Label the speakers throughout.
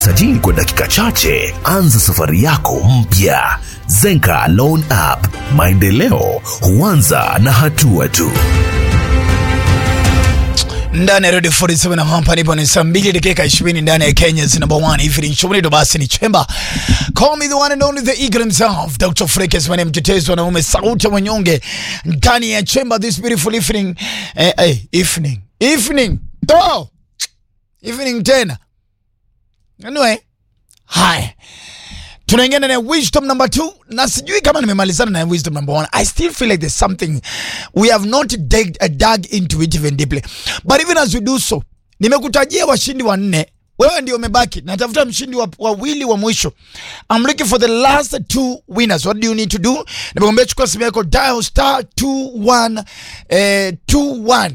Speaker 1: Sajili kwa dakika chache, anza safari yako mpya. Zenka Loan App, maendeleo huanza na hatua tu.
Speaker 2: ndani ya Radio 47 na hapa nipo ni saa mbili dakika 20 ndani ya Kenya's number one evening show. Ndio basi ni Chemba. Call me the one and only the eagle himself, Dr. Frekes, mwenye mtetezi wa naume, sauti ya wanyonge ndani ya Chemba this beautiful evening. Eh, eh, evening. Evening. Oh! Evening tena. Anyway, hi. Tunaingia ndani ya wisdom number two na sijui kama nimemalizana na wisdom number one. I still feel like there's something we have not dug, uh, dug into it even deeply. But even as we do so, nimekutajia washindi wanne. Wewe ndio umebaki. Natafuta mshindi wa wawili wa mwisho. I'm looking for the last two winners. What do you need to do? Nimekwambia chukua simu yako dial star 21 eh, 21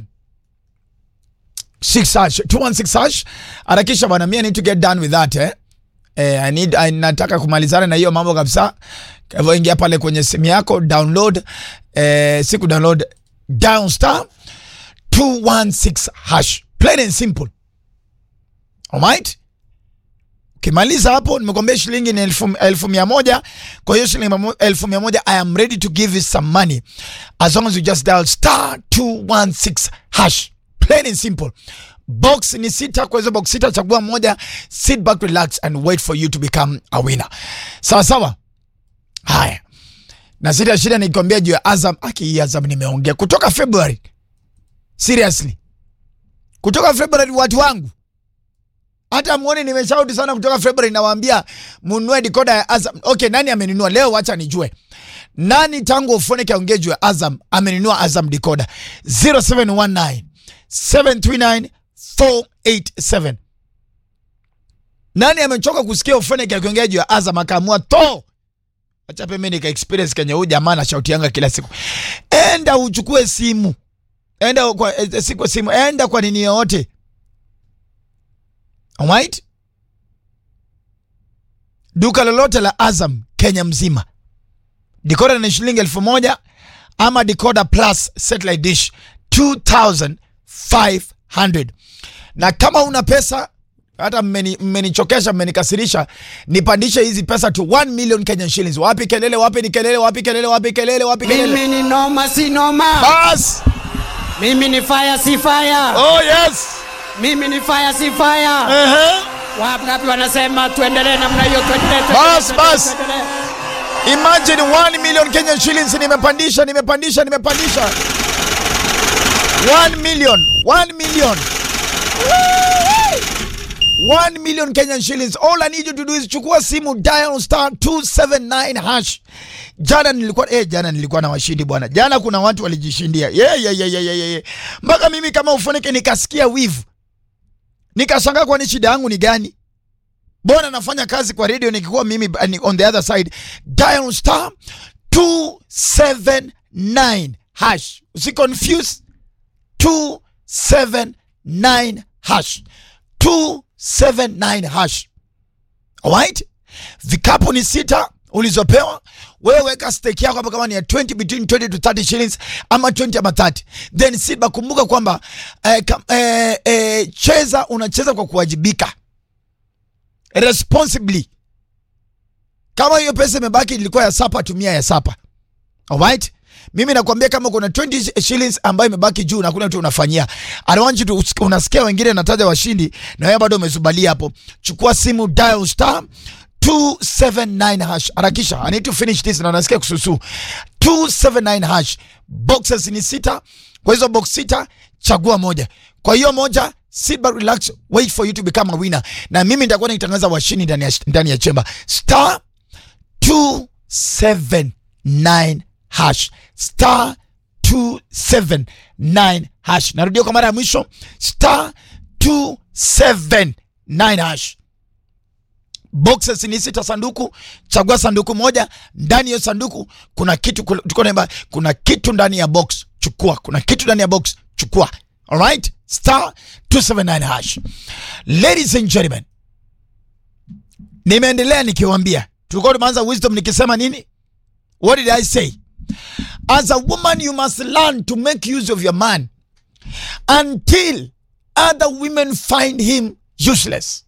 Speaker 2: 6 hash 216 hash. Harakisha bwana, mimi I need to get done with that eh. Eh, I need, I, nataka kumalizana na hiyo mambo kabisa. Kwa hivyo ingia pale kwenye simu yako download, eh, siku download down star 216 hash, plain and simple. Alright? Ukimaliza hapo, nimekwambia shilingi ni elfu, elfu mia moja. Kwa hiyo shilingi mamo- elfu mia moja, I am ready to give you some money as long as you just dial star 216 hash, plain and simple. Box ni sita, kwa hizo box sita chagua moja, sit back, relax and wait for you to become a winner. Sawa sawa. Haya, na sita shida nikwambia juu ya Azam. Aki Azam nimeongea kutoka February, seriously, kutoka February watu wangu hata muone nimeshauti sana kutoka February, nawaambia mununue decoder ya Azam. Okay, nani amenunua leo? Wacha nijue nani tangu Ofoneke aongee juu ya Azam amenunua Azam decoder 0719 739 487. Nani amechoka kusikia Ofoneke akiongea juu ya Azam akaamua to acha pembeni ka experience kenye huyu jamaa anashautianga kila siku. Enda uchukue simu, enda kwa eh, si kwa simu, enda kwa nini yoyote Alright? Duka lolote la Azam Kenya mzima. Decoder ni shilingi elfu moja ama decoder plus satellite dish 2500. Na kama una pesa hata mmeni- mmenichokesha mmenikasirisha, nipandishe hizi pesa to 1 million Kenyan shillings. Wapi kelele, wapi ni kelele, wapi kelele, wapi kelele, wapi kelele.
Speaker 3: Mimi ni noma si noma.
Speaker 2: Bas!
Speaker 3: Mimi ni fire si fire.
Speaker 2: Oh yes.
Speaker 3: Mimi ni fire si fire.
Speaker 2: Uh-huh.
Speaker 3: Wangapi wanasema tuendelee namna hiyo tuendelee. tuendelee,
Speaker 2: Bas,
Speaker 3: tuendelee,
Speaker 2: bas.
Speaker 3: tuendelee.
Speaker 2: Imagine 1 million Kenyan shillings nimepandisha, nimepandisha, nimepandisha. 1 million, 1 million. 1 million Kenyan shillings. All I need you to do is chukua simu dial star 279 hash. Jana nilikuwa eh, jana nilikuwa na washindi bwana. Jana kuna watu walijishindia. Yeah, yeah, yeah, yeah, yeah, yeah. Mpaka mimi kama ufoneke nikasikia wivu. Nikashangaa kwani shida yangu ni gani? Mbona nafanya kazi kwa radio nikikuwa mimi uh, ni on the other side. Dial star 279 hash. Usi confuse 279 hash. 279 hash. Alright? Vikapu ni sita ulizopewa wewe, weka stake yako hapa, kama ni ya 20 between 20 to 30 shillings ama 20 ama 30, then sit back. Kumbuka kwamba eh, kam- eh, eh, cheza, unacheza kwa kuwajibika responsibly. Kama hiyo pesa imebaki ilikuwa ya sapa, tumia ya sapa. Alright? Mimi nakwambia kama kuna 20 shillings ambayo imebaki juu na kuna mtu unafanyia. I don't want you to unasikia wengine nataja washindi na wewe bado umezubalia hapo. Chukua simu dial star 279 hash. Harakisha. I need to finish this na nasikia kususu. 279 hash. Boxes ni sita. Kwa hizo box sita chagua moja. Kwa hiyo moja sit back relax wait for you to become a winner. Na mimi nitakuwa nikitangaza washindi ndani ya ndani ya chemba. Star 279 hash star 279 hash. Narudia kwa mara ya mwisho star 279 hash. Boxes ni sita sanduku, chagua sanduku moja. Ndani ya sanduku kuna kitu, tuko naimba, kuna kitu ndani ya box, chukua. Kuna kitu ndani ya box, chukua. Alright, star 279 hash. Ladies and gentlemen, nimeendelea nikiwaambia, tulikuwa tumeanza wisdom nikisema nini? What did I say? As a woman you must learn to make use of your man until other women find him useless.